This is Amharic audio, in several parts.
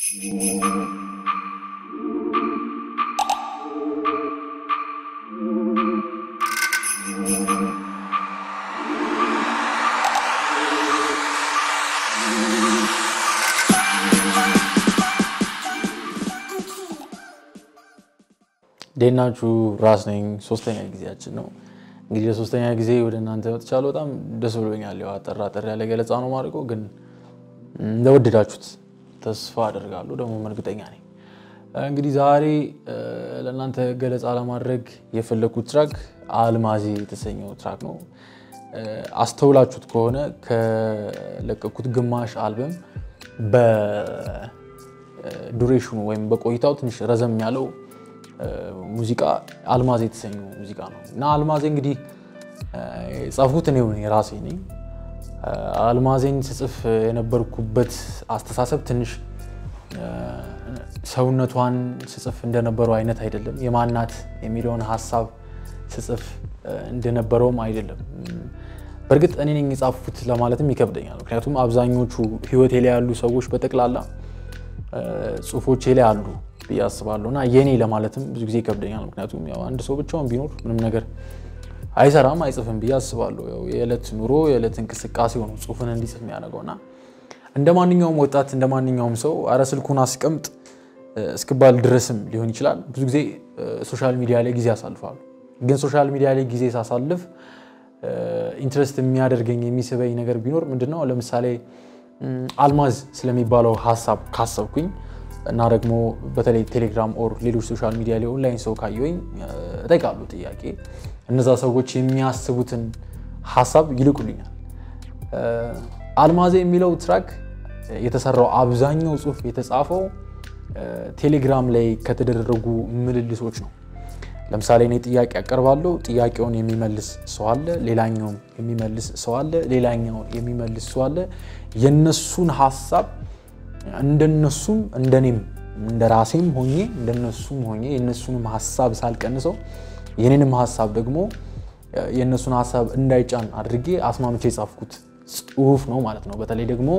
እንዴት ናችሁ? ራስ ነኝ። ሶስተኛ ጊዜያችን ነው እንግዲህ ለሶስተኛ ጊዜ ወደ እናንተ መጥቻለሁ። በጣም ደስ ብሎኛል። ያው አጠር አጠር ያለ ገለጻ ነው ማድረገው፣ ግን እንደወደዳችሁት ተስፋ አደርጋለሁ። ደግሞ እርግጠኛ ነኝ። እንግዲህ ዛሬ ለእናንተ ገለጻ ለማድረግ የፈለግኩት ትራክ አልማዜ የተሰኘው ትራክ ነው። አስተውላችሁት ከሆነ ከለቀኩት ግማሽ አልበም በዱሬሽኑ ወይም በቆይታው ትንሽ ረዘም ያለው ሙዚቃ አልማዜ የተሰኘው ሙዚቃ ነው እና አልማዜ እንግዲህ የጻፍኩት እኔ የራሴ ነኝ። አልማዜን ስጽፍ የነበርኩበት አስተሳሰብ ትንሽ ሰውነቷን ስጽፍ እንደነበረው አይነት አይደለም። የማናት የሚለውን ሀሳብ ስጽፍ እንደነበረውም አይደለም። በእርግጥ እኔ ነኝ የጻፍኩት ለማለትም ይከብደኛል። ምክንያቱም አብዛኞቹ ህይወቴ ላይ ያሉ ሰዎች በጠቅላላ ጽሁፎቼ ላይ አሉ ብዬ አስባለሁ እና የኔ ለማለትም ብዙ ጊዜ ይከብደኛል። ምክንያቱም ያው አንድ ሰው ብቻውን ቢኖር ምንም ነገር አይሰራም አይጽፍም ብዬ አስባለሁ። ያው የዕለት ኑሮ የዕለት እንቅስቃሴ ሆኖ ጽሁፍን እንዲጽፍ የሚያደርገው እና እንደ ማንኛውም ወጣት እንደ ማንኛውም ሰው አረ ስልኩን አስቀምጥ እስክባል ድረስም ሊሆን ይችላል። ብዙ ጊዜ ሶሻል ሚዲያ ላይ ጊዜ አሳልፋሉ። ግን ሶሻል ሚዲያ ላይ ጊዜ ሳሳልፍ ኢንትረስት የሚያደርገኝ የሚስበኝ ነገር ቢኖር ምንድነው ለምሳሌ አልማዝ ስለሚባለው ሀሳብ ካሰብኩኝ እና ደግሞ በተለይ ቴሌግራም ኦር ሌሎች ሶሻል ሚዲያ ላይ ኦንላይን ሰው ካየኝ እጠይቃለሁ ጥያቄ። እነዛ ሰዎች የሚያስቡትን ሀሳብ ይልቁልኛል። አልማዜ የሚለው ትራክ የተሰራው አብዛኛው ጽሁፍ የተጻፈው ቴሌግራም ላይ ከተደረጉ ምልልሶች ነው። ለምሳሌ እኔ ጥያቄ ያቀርባለሁ። ጥያቄውን የሚመልስ ሰው አለ፣ ሌላኛውም የሚመልስ ሰው አለ፣ ሌላኛው የሚመልስ ሰው አለ። የነሱን ሀሳብ እንደነሱም እንደኔም እንደ ራሴም ሆኜ እንደነሱም ሆኜ የነሱንም ሀሳብ ሳልቀንሰው የኔንም ሀሳብ ደግሞ የእነሱን ሀሳብ እንዳይጫን አድርጌ አስማምቼ የጻፍኩት ጽሁፍ ነው ማለት ነው። በተለይ ደግሞ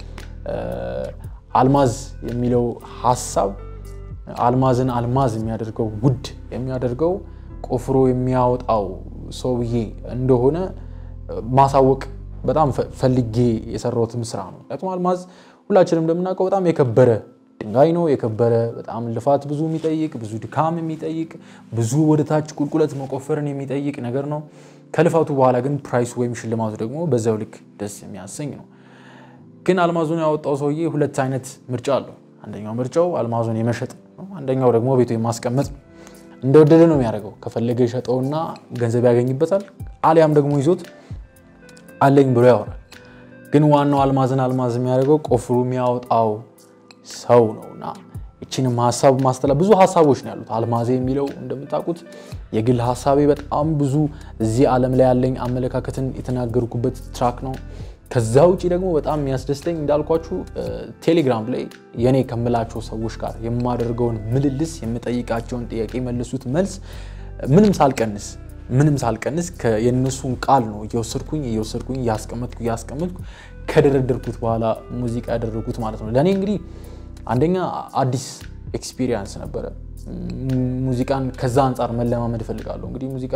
አልማዝ የሚለው ሀሳብ አልማዝን አልማዝ የሚያደርገው ውድ የሚያደርገው ቆፍሮ የሚያወጣው ሰውዬ እንደሆነ ማሳወቅ በጣም ፈልጌ የሰራሁትም ስራ ነው። ምክንያቱም አልማዝ ሁላችንም እንደምናውቀው በጣም የከበረ ድንጋይ ነው። የከበረ በጣም ልፋት ብዙ የሚጠይቅ ብዙ ድካም የሚጠይቅ ብዙ ወደታች ቁልቁለት መቆፈርን የሚጠይቅ ነገር ነው። ከልፋቱ በኋላ ግን ፕራይሱ ወይም ሽልማቱ ደግሞ በዛው ልክ ደስ የሚያሰኝ ነው። ግን አልማዙን ያወጣው ሰውዬ ሁለት አይነት ምርጫ አለው። አንደኛው ምርጫው አልማዙን የመሸጥ ነው። አንደኛው ደግሞ ቤቱ የማስቀመጥ ነው። እንደወደደ ነው የሚያደርገው። ከፈለገ ይሸጠውና ገንዘብ ያገኝበታል፣ አሊያም ደግሞ ይዞት አለኝ ብሎ ያወራል። ግን ዋናው አልማዝን አልማዝ የሚያደርገው ቆፍሩ የሚያወጣው ሰው ነው እና ይችንም ሀሳብ ማስተላ ብዙ ሀሳቦች ነው ያሉት። አልማዜ የሚለው እንደምታውቁት የግል ሀሳቤ በጣም ብዙ እዚህ ዓለም ላይ ያለኝ አመለካከትን የተናገርኩበት ትራክ ነው። ከዛ ውጭ ደግሞ በጣም የሚያስደስተኝ እንዳልኳችሁ ቴሌግራም ላይ የኔ ከምላቸው ሰዎች ጋር የማደርገውን ምልልስ የምጠይቃቸውን ጥያቄ የመለሱት መልስ ምንም ሳልቀንስ ምንም ሳልቀንስ የእነሱን ቃል ነው እየወሰድኩኝ እየወሰድኩኝ እያስቀመጥኩ እያስቀመጥኩ ከደረደርኩት በኋላ ሙዚቃ ያደረጉት ማለት ነው። ለእኔ እንግዲህ አንደኛ አዲስ ኤክስፒሪየንስ ነበረ። ሙዚቃን ከዛ አንጻር መለማመድ እፈልጋለሁ። እንግዲህ ሙዚቃ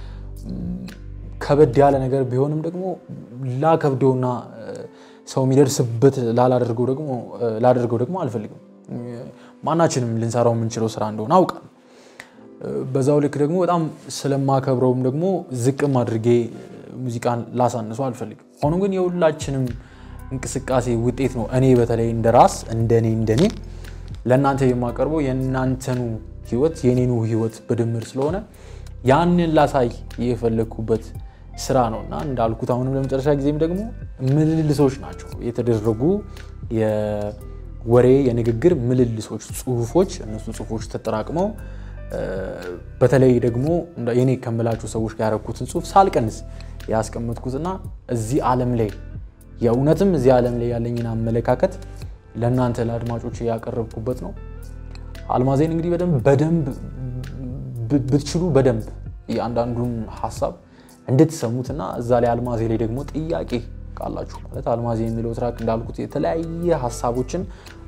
ከበድ ያለ ነገር ቢሆንም ደግሞ ላከብደውና ሰው የሚደርስበት ላላደርገው ደግሞ ላደርገው ደግሞ አልፈልግም። ማናችንም ልንሰራው የምንችለው ስራ እንደሆነ አውቃለሁ። በዛው ልክ ደግሞ በጣም ስለማከብረውም ደግሞ ዝቅም አድርጌ ሙዚቃን ላሳንሱ አልፈልግም። ሆኖም ግን የሁላችንም እንቅስቃሴ ውጤት ነው። እኔ በተለይ እንደ ራስ እንደኔ እንደኔ ለእናንተ የማቀርበው የእናንተኑ ህይወት የኔኑ ህይወት በድምር ስለሆነ ያንን ላሳይ የፈለግኩበት ስራ ነው እና እንዳልኩት አሁንም ለመጨረሻ ጊዜም ደግሞ ምልልሶች ናቸው የተደረጉ የወሬ የንግግር ምልልሶች፣ ጽሁፎች እነሱ ጽሁፎች ተጠራቅመው በተለይ ደግሞ የኔ ከምላችሁ ሰዎች ጋር ያረኩትን ጽሁፍ ሳልቀንስ ያስቀመጥኩትና እዚህ ዓለም ላይ የእውነትም እዚህ ዓለም ላይ ያለኝን አመለካከት ለእናንተ ለአድማጮች ያቀረብኩበት ነው። አልማዜን እንግዲህ በደንብ በደንብ ብትችሉ በደንብ የአንዳንዱን ሀሳብ እንድትሰሙትና እዛ ላይ አልማዜ ላይ ደግሞ ጥያቄ ካላችሁ ማለት አልማዜ የሚለው ትራክ እንዳልኩት የተለያየ ሀሳቦችን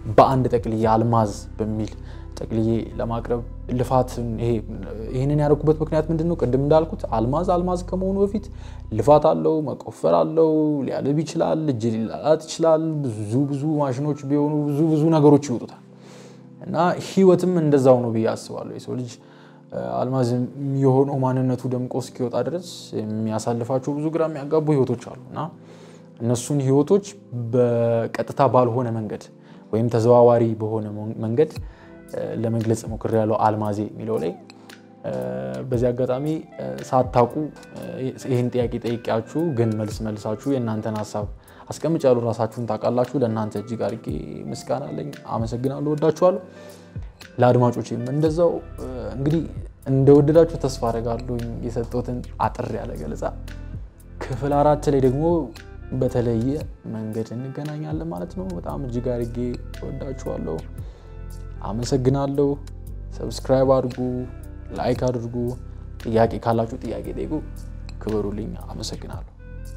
በአንድ ጠቅልዬ አልማዝ በሚል ጠቅልዬ ለማቅረብ ልፋትን ይህንን ያደረኩበት ምክንያት ምንድን ነው? ቅድም እንዳልኩት አልማዝ አልማዝ ከመሆኑ በፊት ልፋት አለው፣ መቆፈር አለው፣ ሊያልብ ይችላል፣ እጅ ሊላላት ይችላል። ብዙ ብዙ ማሽኖች ቢሆኑ ብዙ ብዙ ነገሮች ይወጡታል እና ህይወትም እንደዛው ነው ብዬ አስባለሁ። የሰው ልጅ አልማዝ የሆነው ማንነቱ ደምቆ እስኪወጣ ድረስ የሚያሳልፋቸው ብዙ ግራ የሚያጋቡ ህይወቶች አሉ እና እነሱን ህይወቶች በቀጥታ ባልሆነ መንገድ ወይም ተዘዋዋሪ በሆነ መንገድ ለመግለጽ ሞክሬያለሁ አልማዜ የሚለው ላይ። በዚህ አጋጣሚ ሳታውቁ ይህን ጥያቄ ጠይቂያችሁ ግን መልስ መልሳችሁ የእናንተን ሀሳብ አስቀምጫለሁ። ራሳችሁን ታውቃላችሁ። ለእናንተ እጅግ አድርጌ ምስጋና አለኝ። አመሰግናለሁ። ወዳችኋለሁ። ለአድማጮችም እንደዛው እንግዲህ እንደወደዳችሁ ተስፋ አደርጋለሁ። የሰጠሁትን አጥር ያለ ገለጻ ክፍል አራት ላይ ደግሞ በተለየ መንገድ እንገናኛለን ማለት ነው። በጣም እጅግ አድርጌ ወዳችኋለሁ። አመሰግናለሁ። ሰብስክራይብ አድርጉ፣ ላይክ አድርጉ። ጥያቄ ካላችሁ ጥያቄ ጠይቁ። ክበሩልኝ። አመሰግናለሁ።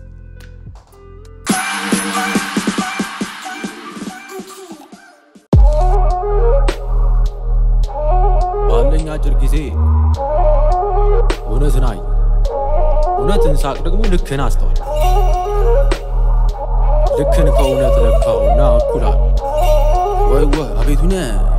ባለኝ አጭር ጊዜ እውነትን አይ እውነትን ሳቅ ደግሞ ልክን አስተዋል ልክን ከእውነት ለካውና እኩላል ወይ ወይ አቤቱነ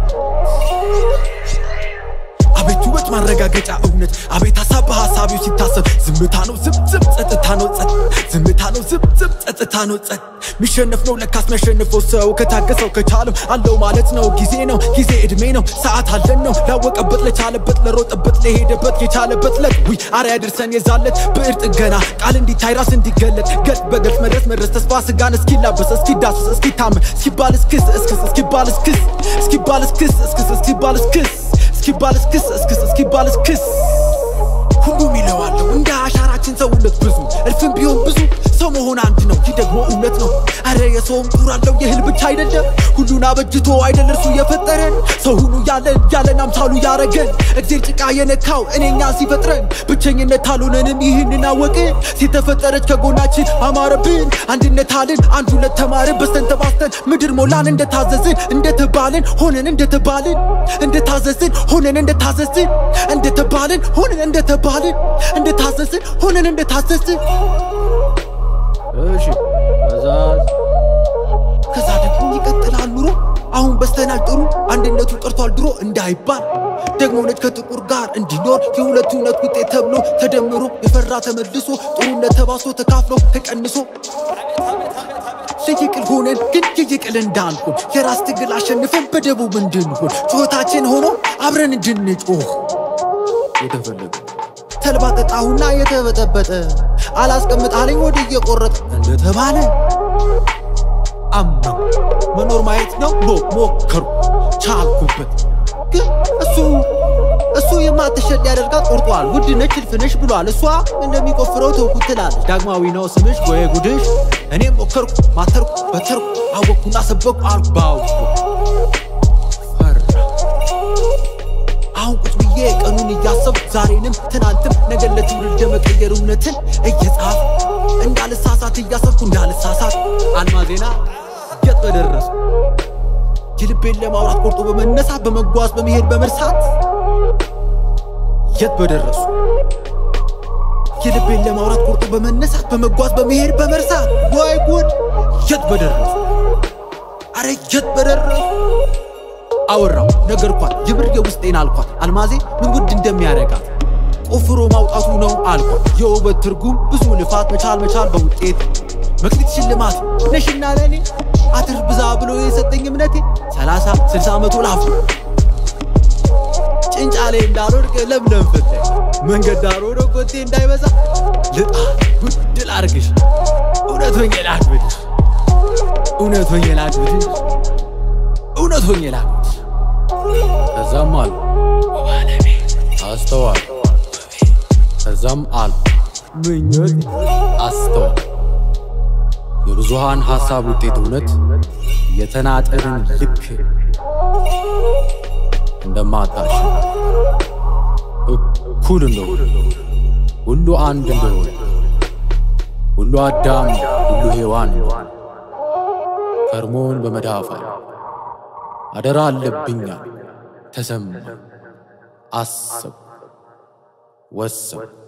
አቤት ውበት ማረጋገጫ እውነት አቤት ሀሳብ በሀሳቢው ሲታሰብ ዝምታ ነው ዝም ዝም ጸጥታ ነው ጸጥ ዝምታ ነው ዝም ዝም ጸጥታ ነው ጸጥ ሚሸነፍ ነው ለካስ ሚያሸንፈው ሰው ከታገሰው ከቻለው አለው ማለት ነው ጊዜ ነው ጊዜ እድሜ ነው ሰዓት አለን ነው ላወቀበት ለቻለበት ለሮጠበት ለሄደበት የቻለበት ለት ዊ አርያ ድርሰን የዛለት ብዕር ጥገና ቃል እንዲታይ ራስ እንዲገለጥ ገጽ በገጽ መድረስ መድረስ ተስፋ ስጋን እስኪላበስ እስኪዳስስ እስኪታመን እስኪባል እስክስ እስክስ እስኪባል እስክስ እስኪባል እስክስ እስክስ እስኪባል እስክስ እስኪባል እስክስ እስክስ እስኪባል እስክስ ሁሉም ይለዋለሁ እንደ አሻራችን ሰውነት ብዙ እልፍም ቢሆን ብዙ ሰው መሆን አንድ ነው። ይህ ደግሞ እውነት ነው። አረ የሰውም ጡር አለው የእህል ብቻ አይደለም። ሁሉን አበጅቶ አይደል እርሱ የፈጠረን ሰው ሁኑ ያለን ያለን አምሳሉ ያረገን እግዜር ጭቃ የነካው እኔኛ ሲፈጥረን ብቸኝነት አልሆነንም ይህንን አወቅን። ሲተፈጠረች ከጎናችን አማረብን አንድነት አልን አንድ ሁለት ተማርን በስተን ተባስተን ምድር ሞላን እንደታዘዝን እንደተባልን ሆነን እንደተባልን እንደታዘዝን ሆነን እንደታዘዝን እንደተባልን ሆነን እንደተባልን እንደታዘዝን ሆነን እንደታዘዝን እሺ ከዛ ከዛ ደግሞ ይቀጥላል ኑሮ አሁን በስተናል ጥሩ አንድነቱ ቀርቷል ድሮ እንዳይባል ደግሞ ነጭ ከጥቁር ጋር እንዲኖር የሁለቱ እውነት ውጤት ተብሎ ተደምሮ የፈራ ተመልሶ ጥሩነት ተባሶ ተካፍሎ ተቀንሶ ለየቅል ሆነን ግን የየቅል እንዳንሆን የራስ ትግል አሸንፈን በደቡብ እንድንሆን ጩኸታችን ሆኖ አብረን እንድንጮህ የተፈለገ ተልባ ጠጣሁና የተበጠበጠ አላስቀምጥ አለኝ ወደ እየቆረጠ እንደተባለ አመው መኖር ማየት ነው ሞ ሞከሩ ቻልኩበት ግን እሱ እሱ የማትሸጥ ያደርጋት ቆርጧል ውድ ነች እልፍነሽ ብሏል እሷ እንደሚቆፍረው ተውኩት ትላለች ዳግማዊ ነው ስምሽ ወይ ጉድሽ እኔም ሞከርኩ ማተርኩ በተርኩ አወቅኩና ሰበኩ አልኩ ባው ፈራ አሁን ቁጭ ብዬ ቀኑን እያሰብኩ ዛሬንም ትናንትም ነገር ለትውልድ ለመቀየር እውነትን እየጻፍ እንዳልሳሳት እያሰብኩ እንዳልሳሳት አልማዜና የት በደረሱ የልቤን ለማውራት ቆርጦ በመነሳት በመጓዝ በመሄድ በመርሳት የት በደረሱ የልቤን ለማውራት ቆርጦ በመነሳት በመጓዝ በመሄድ በመርሳት ወይ ጉድ የት በደረሱ አረ የት በደረሱ አወራው ነገርኳት የምር የውስጤን አልኳት አልማዜ ምን ጉድ እንደሚያረጋት ቆፍሮ ማውጣቱ ነው አልኳት የውበት ትርጉም ብዙ ልፋት መቻል መቻል በውጤት መክሊት ሽልማት ነሽና ለኔ አትር ብዛ ብሎ የሰጠኝ እምነቴ ሰላሳ ስልሳ መቶ ላፍ ጭንጫ ላይ እንዳልወድቅ ለምለም ፍታይ መንገድ ዳር ሆኖ ኮቴ እንዳይበዛ ልጣ ጉድል አርግሽ እውነት ሆኜ ላክብድሽ እውነት ሆኜ ላክብድሽ እውነት ሆኜ ላክብድሽ ከዛም አሉ አስተዋል ከዛም አሉ ምኞት አስተዋል የብዙሃን ሐሳብ ውጤት እውነት የተናጠልን ልክ እንደማታሽ እኩል እንደሆነ ሁሉ አንድ እንደሆነ ሁሉ አዳም ሁሉ ሔዋን እንደሆነ ከርሞን በመዳፋ አደራ አለብኛል ተሰማ አሰብ ወሰብ